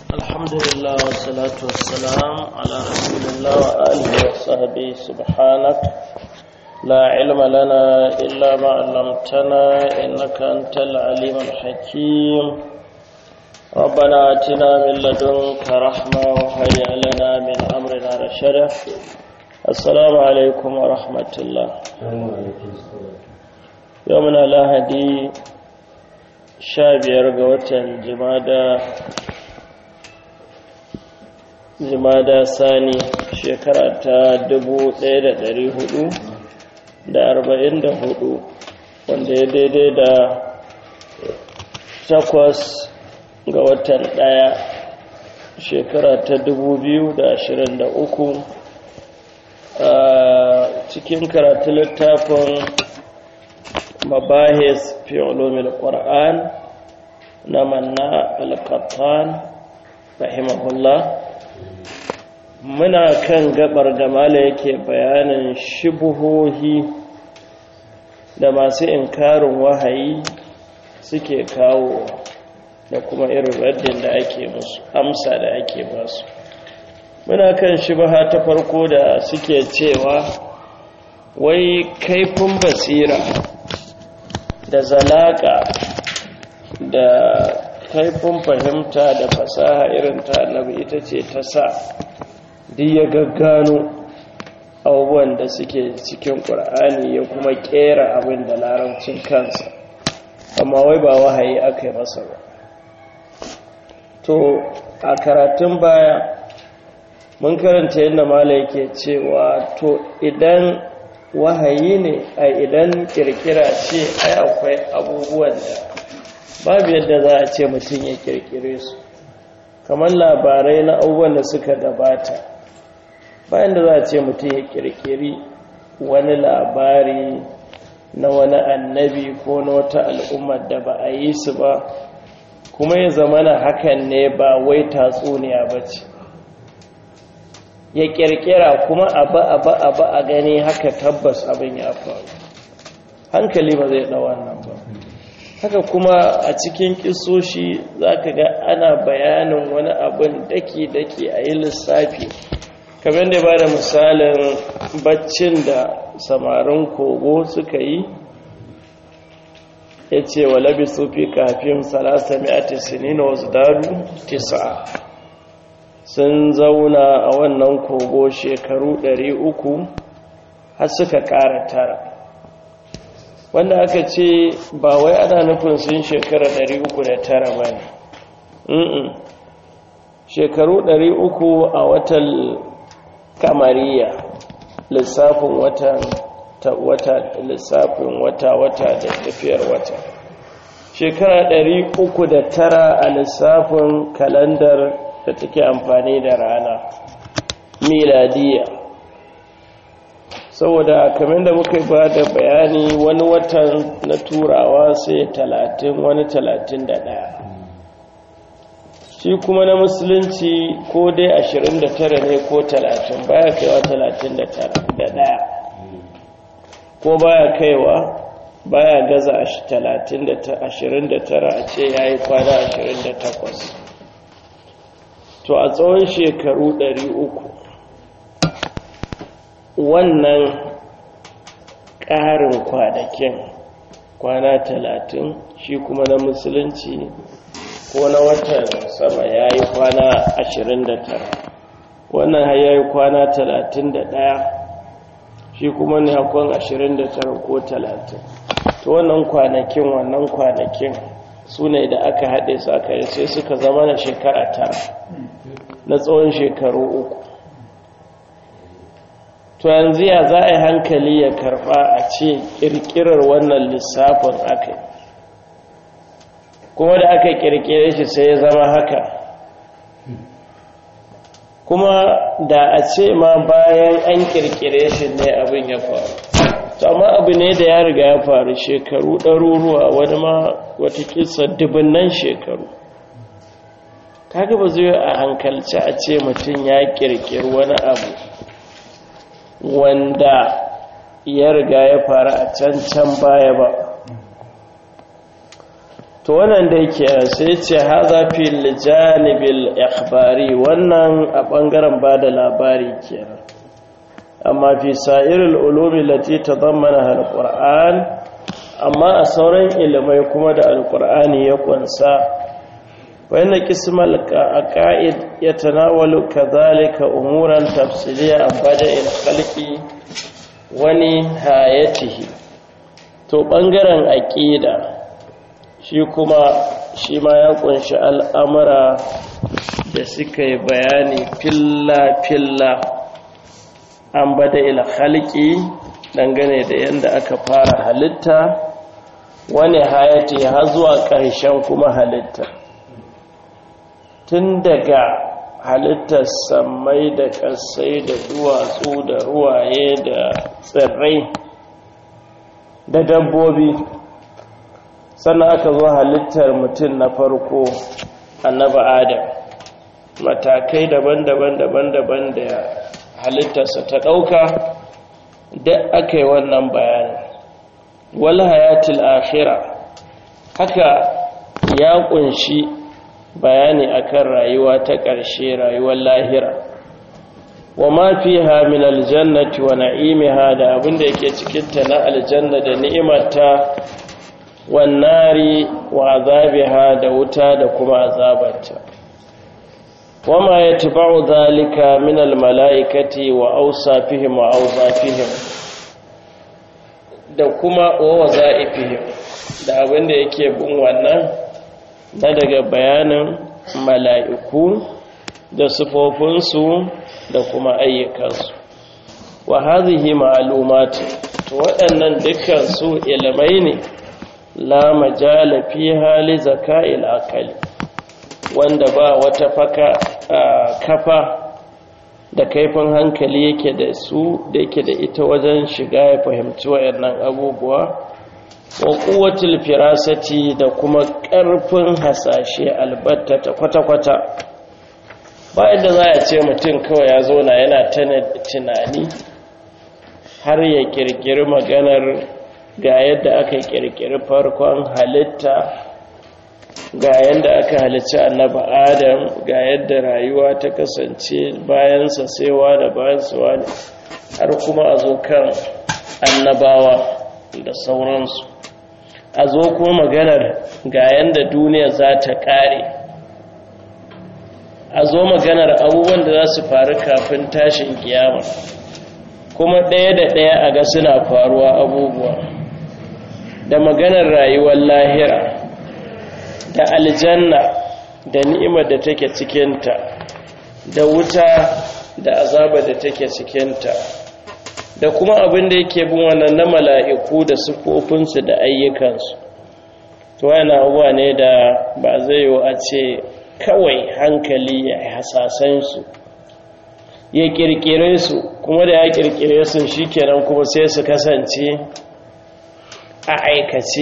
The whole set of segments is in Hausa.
الحمد لله والصلاة والسلام على رسول الله وآله وصحبه سبحانك لا علم لنا إلا ما علمتنا إنك أنت العليم الحكيم ربنا آتنا من لدنك رحمة وهيئ لنا من أمرنا رشدا السلام عليكم ورحمة الله يومنا لا هدي شابير قوة جمادة jimada sani shekara ta dubu ɗaya da ɗari hudu da arba'in da hudu wanda ya daidai da takwas ga watan ɗaya shekara ta dubu biyu da ashirin da uku a cikin karatu littafin mabahis fi ulumil qur'an na manna al-qattan rahimahullah muna kan gabar da mala yake bayanin shubuhohi da masu inkarin wahayi suke kawo da kuma irin raddin da ake musu amsa da ake basu muna kan shubaha ta farko da suke cewa wai kaifin basira da zalaka da kaifin fahimta da fasaha irin ta annabi ita ce ta sa duk ya gaggano abubuwan da suke cikin ƙur'ani ya kuma ƙera abin da larabcin kansa amma wai ba wahayi aka yi masa ba to a karatun baya mun karanta yadda mala yake cewa to idan wahayi ne a idan kirkira ce ai akwai abubuwan da babu yadda za a ce mutum ya kirkire su kamar labarai na abubuwan da suka gabata bayan da za a ce mutum ya kirkiri wani labari na wani annabi ko na wata al'ummar da ba a yi su ba kuma ya zama na hakan ne ba wai tatsuniya ba ce ya kirkira kuma abu abu abu a gani haka tabbas abin ya faru hankali ba zai ɗau wannan ba haka kuma a cikin kisoshi za ka ga ana bayanin wani abin daki-daki a yi lissafi kamar da ba da misalin baccin da samarin kogo suka yi ya ce wa labi sufi kafin salasa mi'ati sinina wasu daru tisa sun zauna a wannan kogo shekaru 300 har suka ƙara tara wanda aka ce ba wai ana nufin sun shekara 309 ba ne shekaru 300 a watan kamariya lissafin watan wata lissafin wata-wata da tafiyar wata shekara 309 a lissafin kalandar da take amfani da rana miladiya saboda kamar da muka ba da bayani wani watan na turawa sai talatin wani talatin da ɗaya shi kuma na musulunci ko dai ashirin da tara ne ko talatin baya kaiwa talatin da ɗaya ko baya kaiwa baya gaza talatin da ashirin da tara a ce ya yi kwana ashirin da takwas to a tsawon shekaru ɗari uku wannan ƙarin kwanakin kwana talatin shi kuma na musulunci ko na watan sama ya yi kwana ashirin da tara wannan har ya yi kwana talatin da ɗaya shi kuma ne hakon ashirin da tara ko talatin to wannan kwanakin wannan kwanakin su ne da aka haɗe su aka yi sai suka zama na shekara tara na tsawon shekaru uku to yanzu ya za a yi hankali ya karba a ce kirkirar wannan lissafin aka kuma da aka kirkire shi sai ya zama haka kuma da a ce ma bayan an kirkire shi ne abin ya faru amma abu ne da ya riga ya faru shekaru ɗaruruwa wani ma wata kisa dubunnan shekaru kaga ba zai a hankalci a ce mutum ya kirkiri wani abu wanda ya riga ya fara a can can baya ba to wannan da yake sai ce haza fil janibil ikhbari wannan a bangaren bada labari kenan amma fi sa'iril ulumi lati tadammana alquran amma a sauran ilimai kuma da alqur'ani ya kunsa wa inna qismal aqaid yatanawalu kadhalika umuran tafsiliya an bada'il khalqi wani hayatihi to bangaren aqida shi kuma shi ma ya kunshi al'amura da suka yi bayani filla-filla an bada ila halki dangane da yadda aka fara halitta wani hayati har zuwa ƙarshen kuma halitta tun daga halittar samai da ƙasai da duwatsu da ruwaye da tsirrai da dabbobi sannan aka zo halittar mutum na farko annaba adam matakai daban-daban daban-daban da halittarsa ta ɗauka da aka yi wannan bayani wal hayatul akhira haka ya kunshi bayani akan rayuwa ta ƙarshe rayuwar lahira wa ma fiha min aljannati wa na'imiha da abinda yake cikin ta na aljanna da ni'imarta wan nari wa azabiha da wuta da kuma azabarta wama yatba'u dhalika min almalaikati wa awsafihim wa awzafihim da kuma wa wazaifihim da abinda yake bin wannan na daga bayanin mala'iku da sufofinsu da kuma ayyukansu wa hazihi ma'alumati to waɗannan dukkan su ilimai ne la majala fi hali zaka'il akali wanda ba wata faka kafa da kaifin hankali yake da su da yake da ita wajen shiga ya fahimci waɗannan abubuwa wa kuwatul firasati da kuma ƙarfin hasashe albatta ta kwata-kwata bayan da za a ce mutum kawai ya zo na yana tana tunani har ya kirkiri maganar ga yadda aka kirkiri farkon halitta ga yadda aka halicci annaba adam ga yadda rayuwa ta kasance bayansa saiwa da bayansa ne har kuma a zo kan annabawa da sauransu a zo kuma maganar ga yadda duniya za ta ƙare a zo maganar abubuwan da za su faru kafin tashin kiyama kuma ɗaya da ɗaya a ga suna faruwa abubuwa da maganar rayuwar lahira da aljanna da ni'imar da take cikinta da wuta da azabar da take cikinta da kuma abin da yake bin wannan na mala'iku da sufofinsu da ayyukansu to yana abuwa ne da ba zai yi a ce kawai hankali ya hasasan su ya kirkire su kuma da ya kirkire su shi kenan kuma sai su kasance a aikace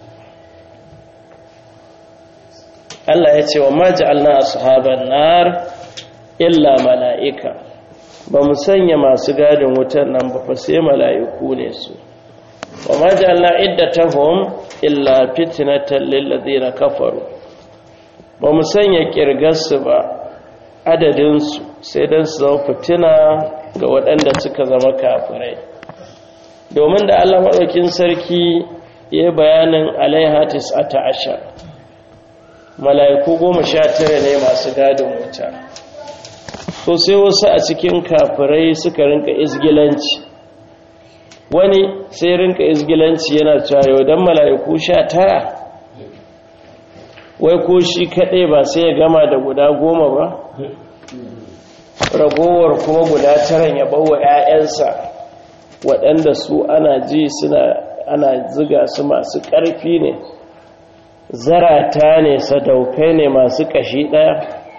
Allah ya ce wa ma ja'alna ashaban nar illa mala'ika ba mu sanya masu gadin wutar nan ba fa sai mala'iku ne su wa ma ja'alna iddatahum illa fitnatan lil ladina kafaru ba mu sanya kirgarsu ba adadin su sai dan su zama fitina ga waɗanda suka zama kafirai domin da Allah madaukin sarki ya bayanin alaiha tis'ata ashar mala'iku goma sha tara ne masu gadin wuta so sai wasu a cikin kafirai suka rinka izgilanci wani sai rinka izgilanci yana cewa don mala'iku sha tara wai ko shi kaɗai ba sai ya gama da guda goma ba ragowar kuma guda taran ya bawa 'ya'yansa waɗanda su ana ji suna ana ziga su masu ƙarfi ne zarata ne sadaukai ne masu ƙashi ɗaya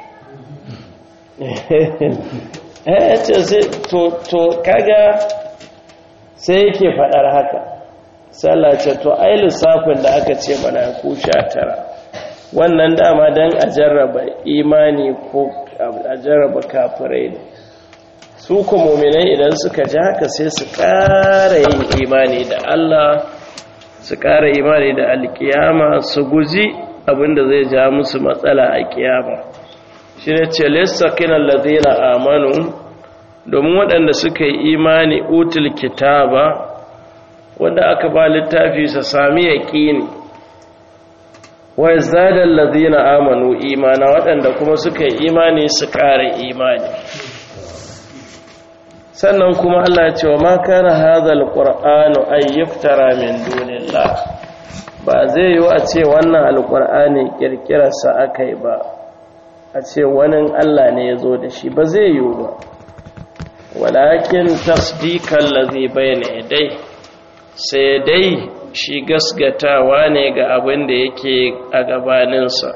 to kaga sai yake faɗar haka sallace to ai lissafin da aka ce mana ku sha tara wannan dama don a jarraba imani ko a jarraba kafirai ne su muminai idan suka ji haka sai su ƙara yin imani da Allah su ƙara imani da alkiyama su guji abinda zai ja musu matsala a kiyama shi ne ce lissakinan lazina amanu domin waɗanda suka yi imani utul kitaba wanda aka ba littafi su sami yaƙini wai zadar lazina amanu imana waɗanda kuma suka yi imani su ƙara imani sannan kuma Allah ce wa makana hazal ƙur'anu ayyuftara min dunillah ba zai yi a ce wannan alƙur'ani ƙirƙirarsa aka yi ba a ce wani Allah ne ya zo da shi ba zai yi ba walakin tasdikan lazi bayna dai sai dai shi gasgatawa ne ga abin da yake a gabaninsa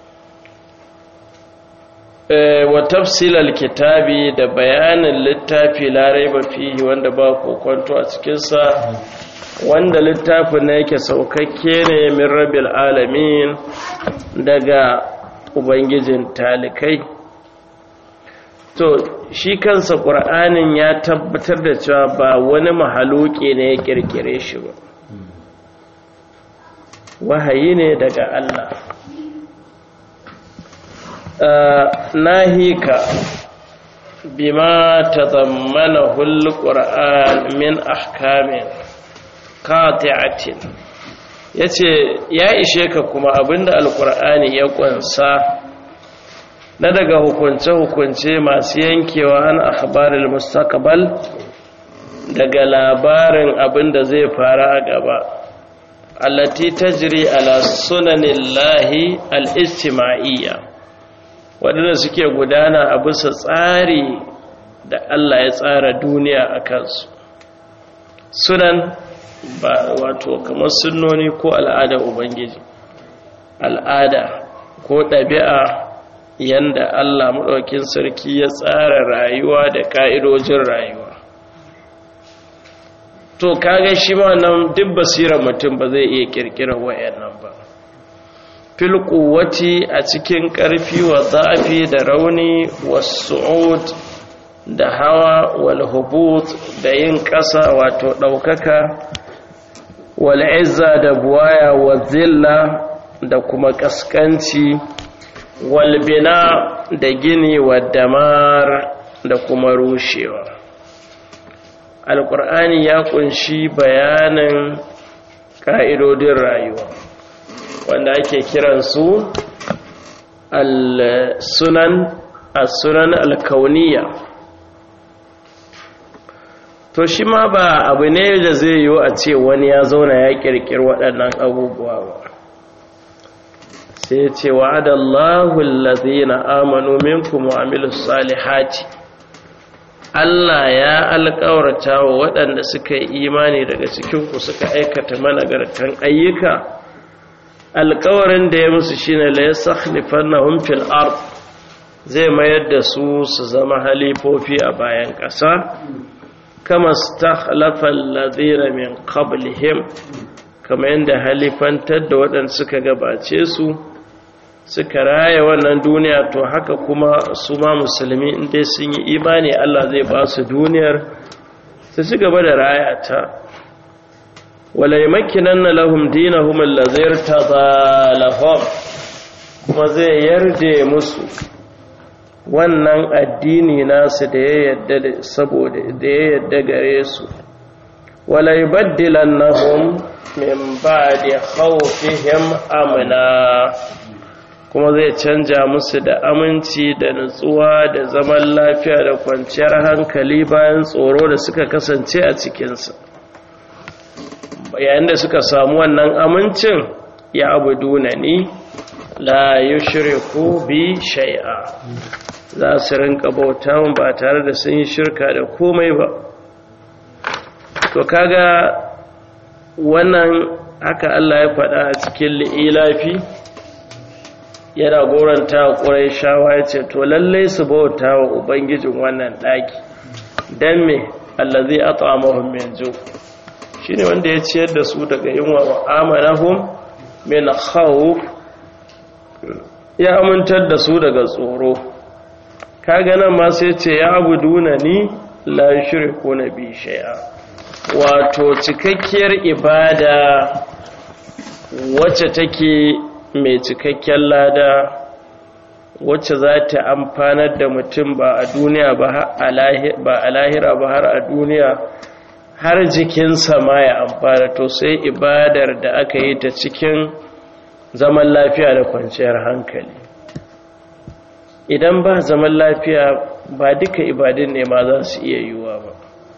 wa tafsilal kitabi da bayanin littafi larai ba fihi wanda ba kokonto a cikinsa wanda littafin na yake saukakke ne min rabil alamin daga ubangijin talikai to shi kansa ƙur'anin ya tabbatar da cewa ba wani mahaluki ne ya ƙirƙire shi ba wahayi ne daga Allah nahika bima tazammanahu alquran min ahkamin qati'atin yace ya ishe ka kuma abinda alqur'ani ya kunsa na daga hukunce-hukunce masu yankewa an akhbaril mustaqbal daga labarin abinda zai fara a gaba allati tajri ala sunanillahi al-ijtima'iyya waɗanda suke gudana a bisa tsari da Allah ya tsara duniya a kansu sunan ba wato kamar sunnoni ko al'ada ubangiji al'ada ko ɗabi'a yanda Allah maɗaukin sarki ya tsara rayuwa da ƙa'idojin rayuwa to kaga shi ma nan duk basirar mutum ba zai iya ƙirƙirar wayannan ba fil quwwati a cikin ƙarfi wa zafi da rauni was-su'ud da hawa wal hubut da yin ƙasa wato ɗaukaka wal izza da buwaya wa zilla da kuma ƙasƙanci wal bina da gini wa damar da kuma rushewa alƙur'ani ya ƙunshi bayanin ƙa'idodin rayuwa wanda ake kiransu al-sunan al-sunan al-kauniya to shi ma ba abu ne da zai yiwu a ce wani ya zauna ya kirkir waɗannan abubuwa ba sai ce wa'adallahu allazina amanu minkum wa amilus salihati Allah ya alƙawarta wa waɗanda suka yi imani daga cikinku suka aikata managartan ayyuka alkawarin da ya musu shine la yasakhlifannahum fil ard zai mayar da su su zama halifofi a bayan ƙasa kama stakhlafa alladhina min qablihim kama yanda halifantar da waɗanda suka gabace su suka raya wannan duniya to haka kuma su ma musulmi inda sun yi imani Allah zai ba su duniyar su ci gaba da raya ta wala yamakinanna lahum dinahum allazi irtada lahum kuma zai yarda musu wannan addini nasu da ya yadda saboda da ya yadda gare su wala yubaddilannahum min ba'di khawfihim amna kuma zai canja musu da aminci da nutsuwa da zaman lafiya da kwanciyar hankali bayan tsoro da suka kasance a cikinsa yayin da suka samu wannan amincin ya abuduna ni la yushriku bi shay'a za su rinka bauta ba tare da sun yi shirka da komai ba to kaga wannan haka Allah ya faɗa a cikin li'ilafi yana goranta ƙurai shawa ya ce to lallai su bauta wa ubangijin wannan ɗaki don me allazi at'amahum min ju' shine wanda ya ciyar da su daga yunwa wa amanahum min khawf ya amintar da su daga tsoro kaga nan ma sai ce ya abuduna ni la yushriku na bi shay'a wato cikakkiyar ibada wacce take mai cikakken lada wacce za ta amfanar da mutum ba a duniya ba a lahira ba har a duniya har jikinsa ma ya amfana to sai ibadar da aka yi ta cikin zaman lafiya da kwanciyar hankali idan ba zaman lafiya ba duka ibadin ne ma za su iya yiwuwa ba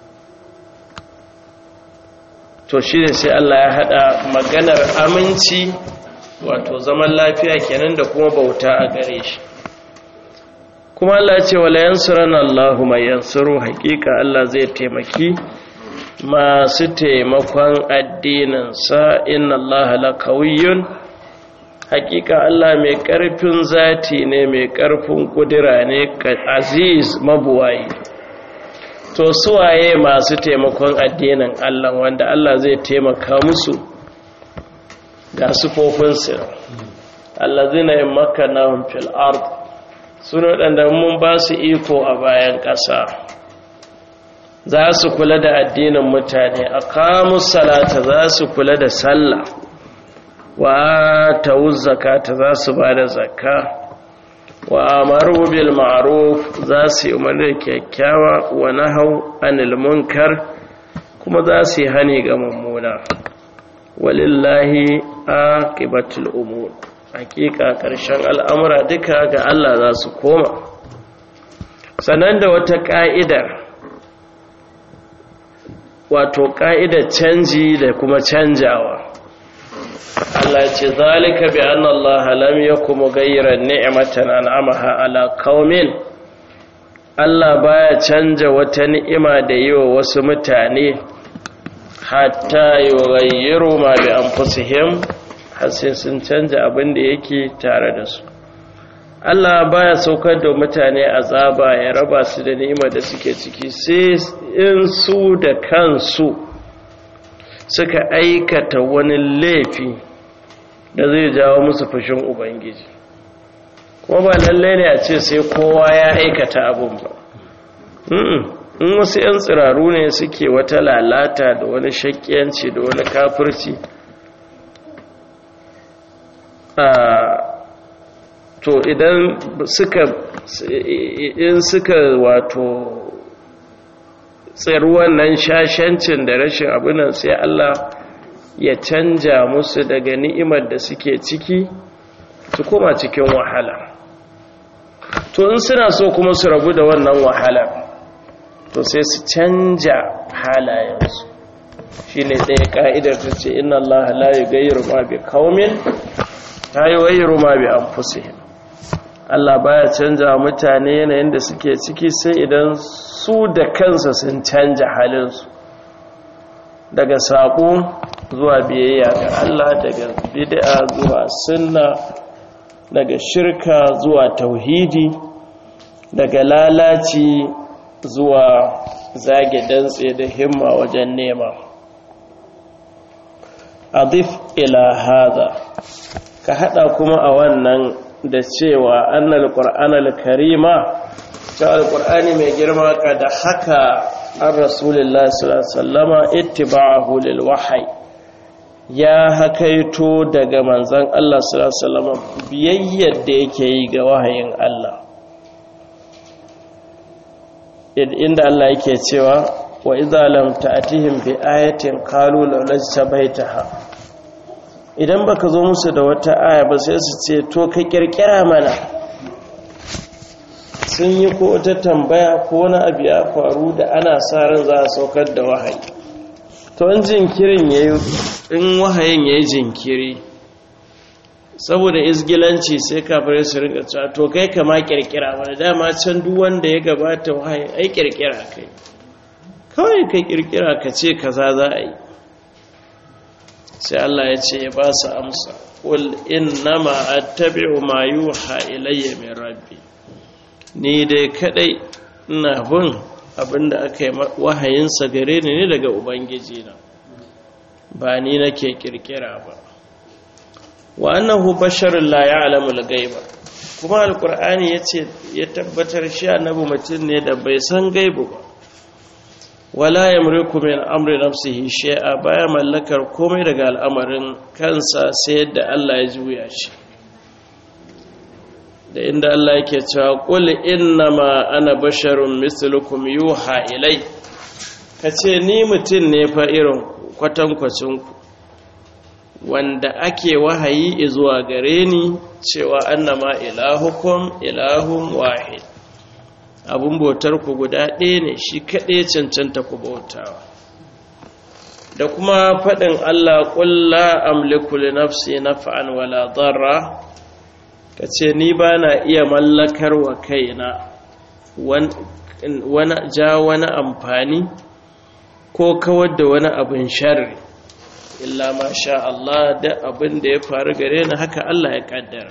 to shi ne sai Allah ya haɗa maganar aminci wato zaman lafiya kenan da kuma bauta a gare shi kuma Allah ce wala yansuran Allahu mai yansuru hakika Allah zai taimaki masu taimakon addininsa inna Allah lakawiyyun hakika Allah mai ƙarfin zati ne mai ƙarfin kudura ne aziz mabuwayi to suwaye masu taimakon addinin Allah wanda Allah zai taimaka musu ga sufofinsu allazina yammakanahum fil ard suna wadanda mun ba su iko a bayan ƙasa za su kula da addinin mutane aqamus salata za su kula da sallah wa tawuz zakata za su ba da zakka wa amaru bil ma'ruf za su yi umarni kyakkyawa wa nahau anil munkar kuma za su yi hani ga mummuna walillahi aqibatul umur hakika karshen al'amura duka ga Allah za su koma sannan da wata ka'idar wato ka'idar canji da kuma canjawa Allah ce zalika bi anna Allah lam yakum ghayran ni'matan an'amaha ala qaumin Allah baya canja wata ni'ima da yiwa wasu mutane hatta yughayyiru ma bi anfusihim har sai sun canja abin da yake tare da su Allah baya saukar da mutane azaba ya raba su da ni'ima da suke ciki sai in su da kansu suka aikata wani laifi da zai jawo musu fushin ubangiji kuma ba lallai ne a ce sai kowa ya aikata abun ba in wasu 'yan tsiraru ne suke wata lalata da wani shakkiyanci da wani kafirci to idan suka in suka wato tsiru wannan shashancin da rashin abinan sai Allah ya canja musu daga ni'imar da suke ciki su koma cikin wahala to in suna so kuma su rabu da wannan wahala to sai su canja halayensu shi ne ɗaya ƙa'idar ta ce inna Allah la yi gayyaru ma bi kaumin ta yi wayyaru ma bi an Allah baya canja mutane yanayin da suke ciki sai idan su da kansa sun canja halinsu daga saƙo zuwa biyayya ga Allah daga bid'a zuwa sunna daga shirka zuwa tauhidi daga lalaci zuwa zage dantse da himma wajen nema adif ila hada ka hada kuma a wannan da cewa annal qur'anal karima ta alqur'ani mai girma ka da haka an rasulullahi sallallahu alaihi wasallama ittiba'ahu lil wahyi ya hakaito daga manzon Allah sallallahu alaihi wasallama biyayyar da yake yi ga wahayin Allah inda Allah yake cewa wa idza lam ta'tihim bi ayatin qalu law lajtabaitaha idan baka zo musu da wata aya ba sai su ce to ka kirkira mana sun yi ko ta tambaya ko wani abu ya faru da ana sa ran za a saukar da wahayi to in jinkirin yayi in wahayin yayi jinkiri saboda izgilanci sai kafirai su rinka cewa to kai kama kirkira wani dama can duk wanda ya gabata wahayi ai kirkira kai kawai kai kirkira ka ce kaza za a yi sai Allah ya ce ya ba su amsa qul innama attabi'u ma yuha ilayya min rabbi ni dai kadai ina bin abinda aka yi wahayinsa gare ni ne daga ubangiji na ba ni nake kirkira ba wa annahu basharun la ya'lamu al-ghaiba kuma alqur'ani yace ya tabbatar shi annabi mutum ne da bai san gaibu ba wala yamliku min amri nafsihi shay'a baya mallakar komai daga al'amarin kansa sai yadda Allah ya juya shi da inda Allah yake cewa qul innama ana basharun mislukum yuha ilai kace ni mutum ne fa irin kwatankwacin ku wanda ake wahayi zuwa gare ni cewa annama ilahukum ilahun wahid abun bautar ku guda ɗaya ne shi kaɗai cancanta ku bautawa da kuma faɗin Allah ƙulla amliku li nafsi naf'an wala darra kace ni ba na iya mallakar wa kaina wani ja wani amfani ko kawar da wani abin sharri illa ma sha Allah da abin da ya faru gare ni haka Allah ya kaddara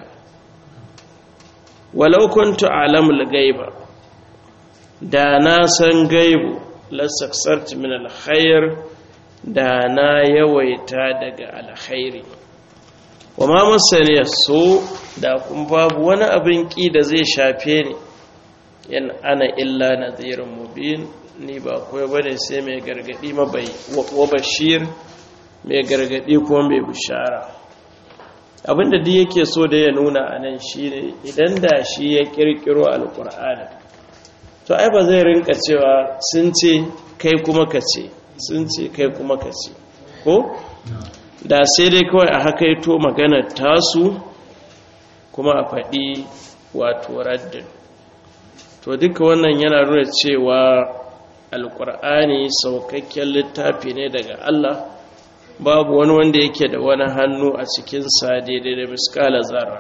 walau kuntu alamul gaiba da na san gaibu lasaksarti min alkhair da na yawaita daga alkhairi wa ma masani so da kun babu wani abin ki da zai shafe ni in ana illa nadhirun mubin ni ba koyo bane sai mai gargadi mabai wa bashir mai gargadi ko mai bishara abinda duk yake so da ya nuna anan shine idan da shi ya kirkiro alqur'ani to ai ba zai rinka cewa sun ce kai kuma ka ce sun ce kai kuma ka ce ko da sai dai kawai a hakaito maganar tasu kuma a faɗi wato raddin to duka wannan yana nuna cewa alkur'ani saukakken littafi ne daga Allah babu wani wanda yake da wani hannu a cikinsa daidai da miskala zarra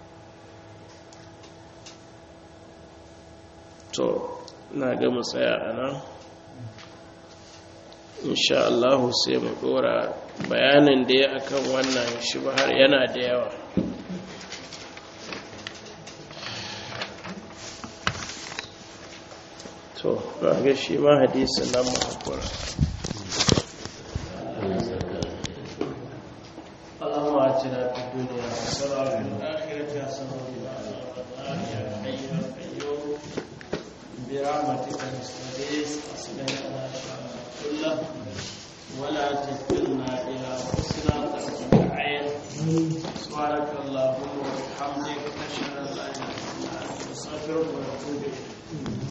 to na ga mu tsaya a nan insha Allah sai mu dora bayanin da ya akan wannan shi har yana da yawa to ga shi ma hadisin nan mu hakura اللهم آتنا في الدنيا حسنة وفي الآخرة حسنة وقنا عذاب النار يا حي يا قيوم برحمتك نستغيث أصلح لنا شأننا كله ولا تكلنا إلى أنفسنا طرفة عين سبحانك اللهم وبحمدك نشهد أن لا إله إلا أنت نستغفرك ونتوب إليك